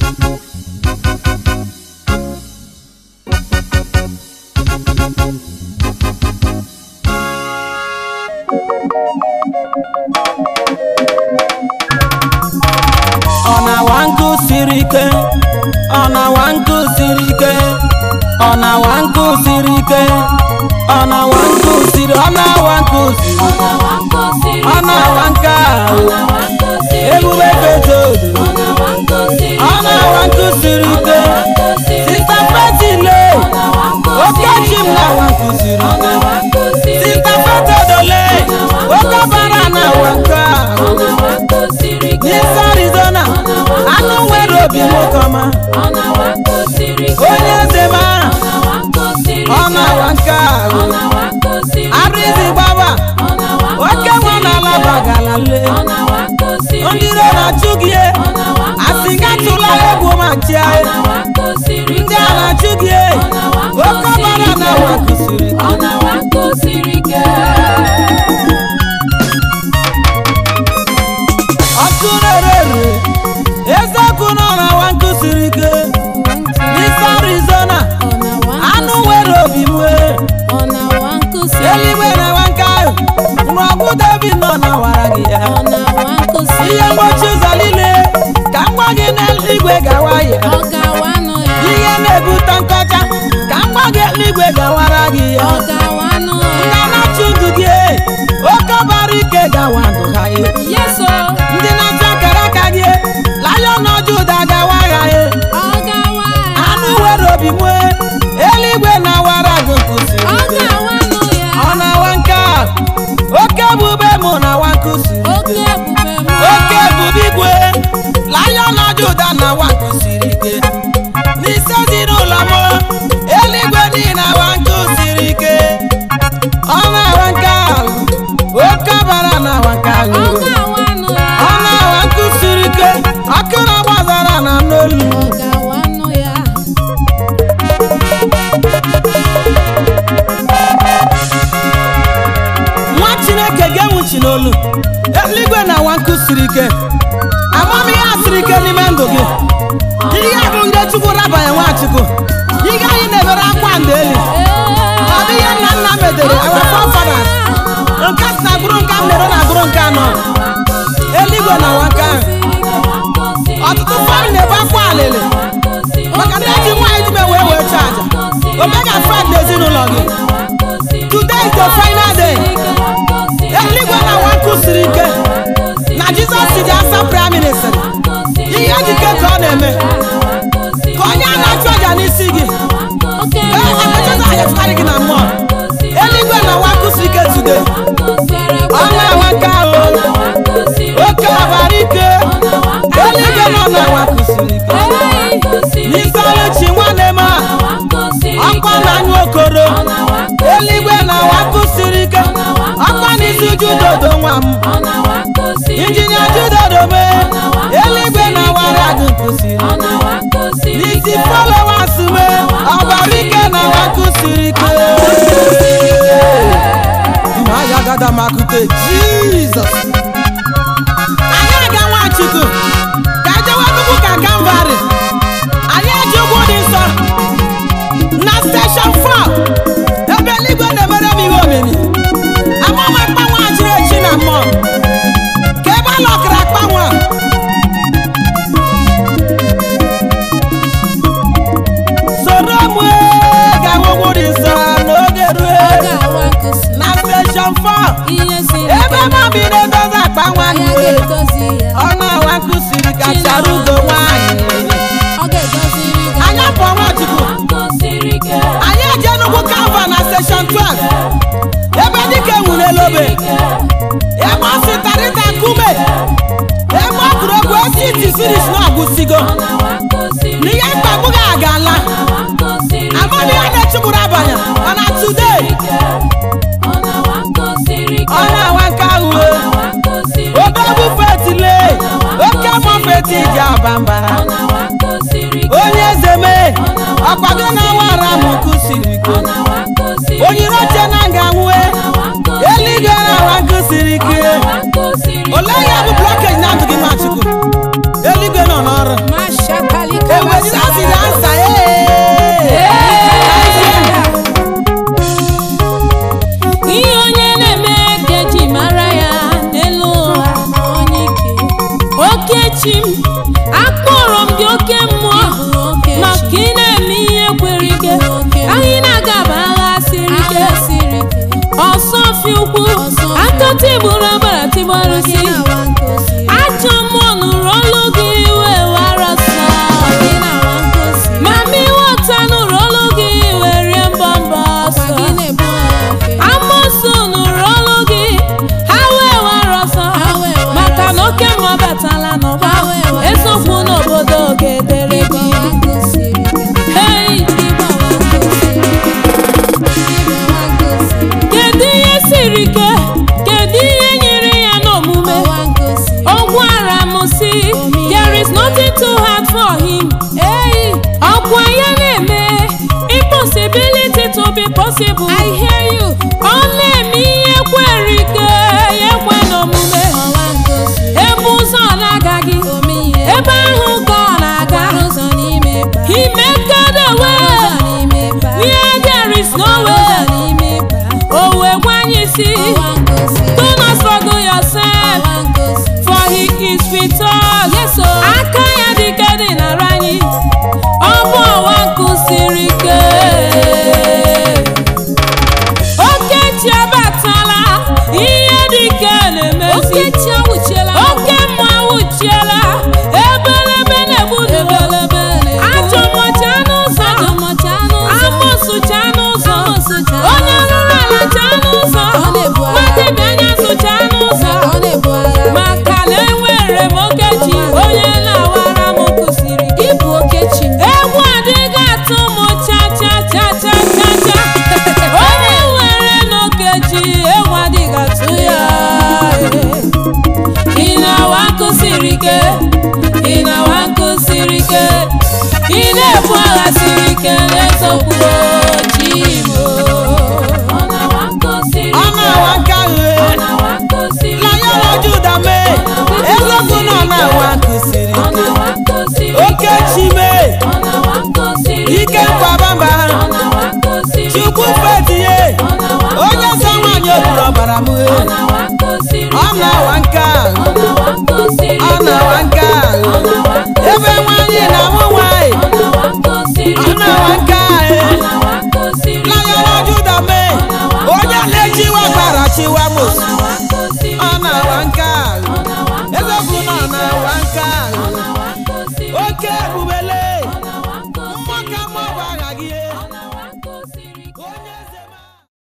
ọ na-awa nkụ siri ike ọ na-awa nkụ siri ike ọ na-awa nkụ siri ike ọ na-awa nkụ siri ọ na-awa nkụ siri ọ na-awa nke ahụ ebube fetodo ọ na-awa nkụ siri ike sista petile oke chi m na-awa nkụ siri ike sista fetodole oke bara na-awa nke ahụ n'isi arizona anụ nwere obi nwoke ọma onye eze ma ọ na-awa nke ahụ arụzi gbaba oke nwa n'ala bagala le ndị iro na-achụ gị e, asị ga tụla egwu ma chia e. ndị a na-achụ gị e, oke ọbara na-awa kụsiri ọkụ rere eziokwu nọ na awa nkụ siri ike n'isi arizona anụ nwere obi nwee eluigwe na-awa nke ahụ nrọgbu david nọ na wara gị ya ihe mgbochi ụzọ niile ka m gwa gị n'eluigwe gawa ya ihe na-ebute nkọcha ka m gwa gị eluigwe gawara gị ya ndị na-achụ ndụ gị e, oke ọbara ike gawa ndụ ha ya ndị na-achọ akara aka gị e, lion ọjọ ụda gawa ya ya anụ nwere obi nwee eluigwe na-awara gị nkụsiri ike ọ na-awa nke a oke ebube mụ na-awa nkụsiri ike oke ebube igwe lion ọjọ ụda na-awa nkụsiri ike n'isi ezinụlọ m eluigwe niile awa nkụsiri ike ọ na-awa nke ahụ oke ọbara na-awa nke ahụ ọ na-awa nkụsiri ike ọkụ na-agbazara na n'olu nwa chineke ga-enwuchi n'olu eluigwe na awa nkụ siri ike amamihe a siri ike n'ime ndụ gị ihe bụ ndị chukwu rabanye nwachukwu ihe anyị na-emere akwa ndeli ọ bụ ihe nna nna medere our forefathers nke si na bụrụ nke m mere na bụrụ nke anọ eluigwe na awa nke ahụ ọtụtụ fọm na-ebu akwa alịlị maka na eji nwaanyị dime wee wee chọọ aja omega fred na ezinụlọ gị today is the final day eluigwe na awa nkụ siri ike na jizọs ji asa prime minister ihe ejike ka ọ na-eme ka onye a na-achụ aja n'isi gị ee emechọta anyachụkarị gị na mmụọ eluigwe na awa nkụ siri ike today ọ na-awa nke ahụ oke ọbara ike eluigwe nọ na awa nkụ siri ike n'isi ọlụchi nwanne m a ọkwa na anyụ okoro eluigwe na awa nkụ siri ike ọkwa n'isi judodo nwa m injinia judodo mee eluigwe na awara gị nkụsiri n'isi followers mee ọbara ike na awa nkụsiri ike mmanya gada makute jizọs anyị aga nwachukwu ka ejewe nnukwu ka kamvari anyị eji ụgwụ dị nsọ na steshọn 4 ebe eluigwe na-emere m ihe omimi amama mkpanwe a jiri echi na mmụọ ka ebe a lọkara akpanwe a soro m ee, gawa ụgwụ dị nsọ n'oge rue na steshọn 4 ebe mabi na-edozi akpanwe anyị ọ na-awa nkụsiri ka chara ugo nwaanyị anya pụọ nwachukwu anyị eje n'ugwu kalva na steshọn 12 ebe dike nwụrụ elobe ebe ọ sịtarịta nkume ebe ọ kụrụ egwu esiti siris na ọgwụsigo n'ihe mkpagbu gị agala amamihe na-echugburu abanye mana today ọ na-awa nke ahụ obegbu fetile oke mọ feti ji aba mbara onye eze mee ọkwa gị na awara m kụsiri ike onyiro oche na nga nwue eluigwe na awa nkụsiri ike olee ya bụ blọkeji na ndụ gị nwachukwu eluigwe nọ n'ọrụ Masha Kali okechi m akpọrọ m gị oke mmụọ maka ị na-eme ihe kwere ike anyị na-agaba agha siri ike ọsọ fi ukwu aka tigburu agbara tigbara si ajọ mmụọ nụrụ olu gị wee wara sọ mama iweta nụrụ olu gị wee rie mbọ mbọ ọsọ amosu nụrụ olu gị ha wee wara ọsọ maka na oke mmụọ batala n'ọgba eziokwu n'obodo ga-edere gị Hey! kedu ihe siri ike kedu ihe nyere ya n'omume o gwara m si there is nothing too hard for him Hey! ọkwa ya na-eme impossibility to be possible I hear you ọ na-eme ihe kwere ike ya ekwe n'omume ebe ụzọ na-agaghị ebe ahụ ka ọ na-aga he make a way where there is no way o wee gwa anyị si do not struggle yourself for he is with us Yes, oh. aka ya dị ike dị nara anyị ọ bụ ọwa nkụ siri ike okechi abatala ihe dị ike na-emezi oke mma awụchiela ebelebe na-egbu n'ebelebe ajọ mọcha n'ụzọ amụsụ cha n'ụzọ onye rụrụ ala cha n'ụzọ mmadụ anya sụcha n'ụzọ maka na enwere m okechi onye na-awara m kụsiri Ịbụ okechi m. egwu adịghị atụ m cha cha cha cha cha cha onye nwere n'okechi egwu adịghị atụ ya ị na-awa nkụ siri ike ị na-awa nkụ siri ike ị na-ebu agha siri ike n'eziokwu chimo ọ na-awa nkụ siri ọ na-awa ike nka ọ ghe na-awa nkụ siri na ya na ike juda mee eziokwu na ọ na-awa nkụsiri ọ ike na-awa nkụ siri oke ike chi mee ọ na-awa nkụ siri ike nkwabamba ọ na-awa nkụ siri chukwu ike fetinye ọ na-awa nkụ onye nsọ siri nwaanyị ike oburu ọbara m ọ ghe na-awa